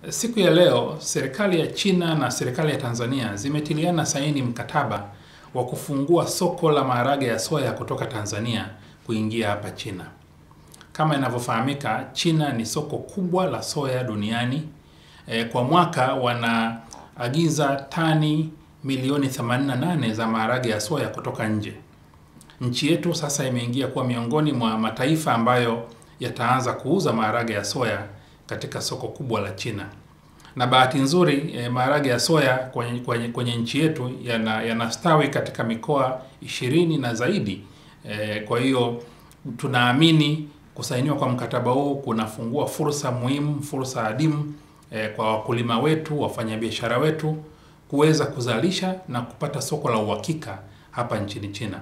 Siku ya leo serikali ya China na serikali ya Tanzania zimetiliana saini mkataba wa kufungua soko la maharage ya soya kutoka Tanzania kuingia hapa China. Kama inavyofahamika, China ni soko kubwa la soya duniani. E, kwa mwaka wanaagiza tani milioni 88 za maharage ya soya kutoka nje. Nchi yetu sasa imeingia kuwa miongoni mwa mataifa ambayo yataanza kuuza maharage ya soya katika soko kubwa la China. Na bahati nzuri eh, maharage ya soya kwenye, kwenye, kwenye nchi yetu yana- yanastawi katika mikoa ishirini na zaidi. Eh, kwa hiyo tunaamini kusainiwa kwa mkataba huu kunafungua fursa muhimu, fursa adimu eh, kwa wakulima wetu, wafanyabiashara wetu kuweza kuzalisha na kupata soko la uhakika hapa nchini China.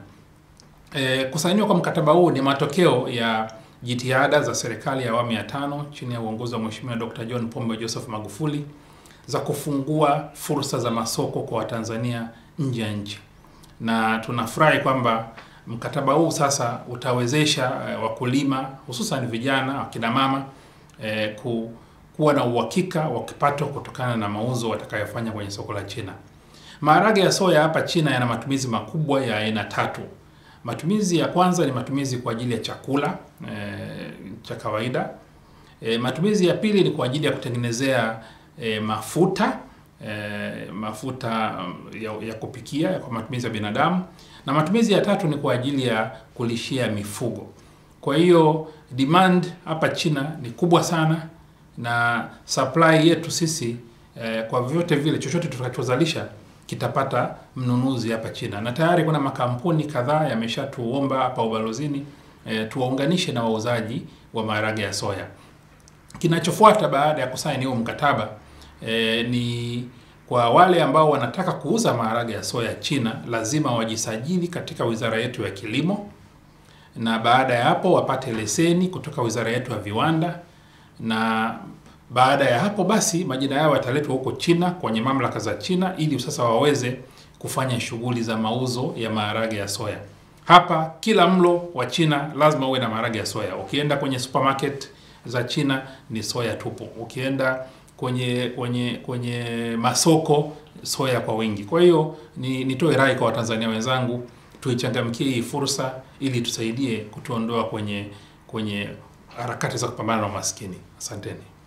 E, kusainiwa kwa mkataba huu ni matokeo ya jitihada za serikali ya awamu ya tano chini ya uongozi wa Mheshimiwa Dr. John Pombe Joseph Magufuli za kufungua fursa za masoko kwa Watanzania nje ya nchi, na tunafurahi kwamba mkataba huu sasa utawezesha eh, wakulima hususan vijana, wakina mama eh, ku, kuwa na uhakika wa kipato kutokana na mauzo watakayofanya kwenye soko la China. Maharage ya soya hapa China yana matumizi makubwa ya aina tatu. Matumizi ya kwanza ni matumizi kwa ajili ya chakula e, cha kawaida. E, matumizi ya pili ni kwa ajili ya kutengenezea e, mafuta e, mafuta um, ya, ya kupikia kwa matumizi ya binadamu, na matumizi ya tatu ni kwa ajili ya kulishia mifugo. Kwa hiyo demand hapa China ni kubwa sana na supply yetu sisi eh, kwa vyovyote vile chochote tutakachozalisha kitapata mnunuzi hapa China, na tayari kuna makampuni kadhaa yameshatuomba hapa ubalozini eh, tuwaunganishe na wauzaji wa maharage ya soya. Kinachofuata baada ya kusaini huo mkataba eh, ni kwa wale ambao wanataka kuuza maharage ya soya China, lazima wajisajili katika wizara yetu ya kilimo, na baada ya hapo wapate leseni kutoka wizara yetu ya viwanda na baada ya hapo basi majina yao yataletwa huko China kwenye mamlaka za China ili sasa waweze kufanya shughuli za mauzo ya maharage ya soya. Hapa kila mlo wa China lazima uwe na maharage ya soya. Ukienda kwenye supermarket za China ni soya tupu. Ukienda kwenye kwenye kwenye masoko soya kwa wingi. Kwa hiyo ni nitoe rai kwa Watanzania wenzangu tuichangamkie hii fursa ili tusaidie kutuondoa kwenye kwenye harakati za kupambana na umaskini. Asanteni.